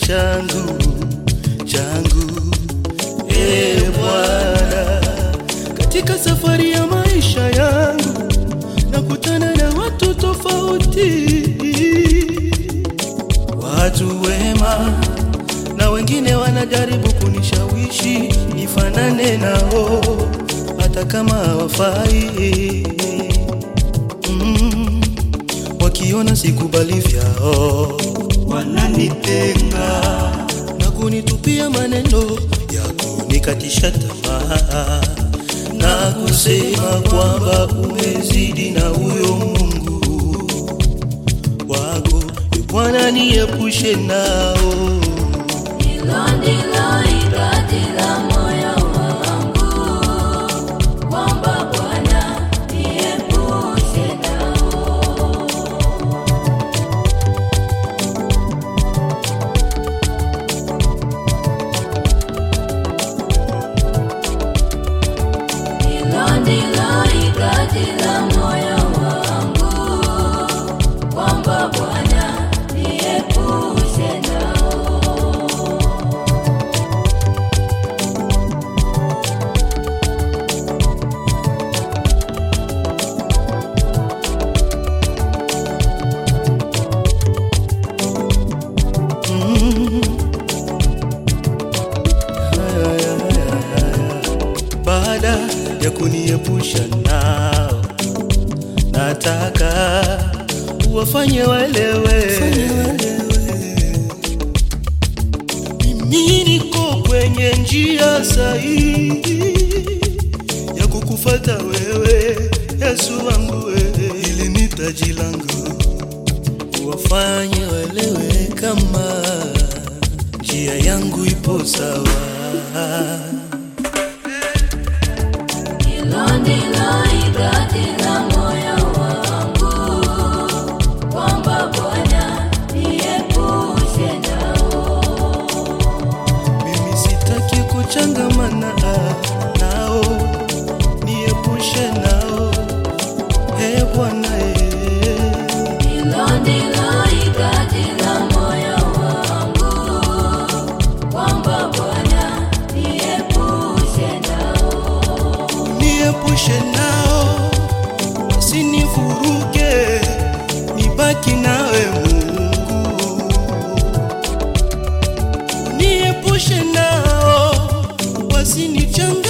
changu changu e Bwana, katika safari ya maisha yangu nakutana na watu tofauti, watu wema na wengine wanajaribu kunishawishi nifanane nao hata kama hawafai. Mm, wakiona sikubali vyao wananitenga na kunitupia maneno ya kunikatisha tamaa na kusema kwamba umezidi na huyo Mungu wako E Bwana, niepushe nao. Hilo ndilo hitaji la moyo wangu, kwamba Bwana niepushe nao. Hilo ndilo hitaji la moyo wangu, kwamba Bwana niepushe nao. baada ya kuniepusha nao, nataka uwafanye waelewe mimi niko kwenye njia sahihi ya kukufata wewe, Yesu wangu wewe, ili ni taji langu, uwafanye waelewe kama njia yangu ipo sawa. Hilo ndilo hitaji la moyo wangu, kwamba Bwana niepushe nao. Mimi sitaki kuchangamana nao, niepushe nao, e Bwana e. Hilo ndilo hitaji la moyo wangu, kwamba Bwana niepushe nao. niepushe nao, wasinivuruge, nibaki nawe Mungu, niepushe nao, wasinichanganye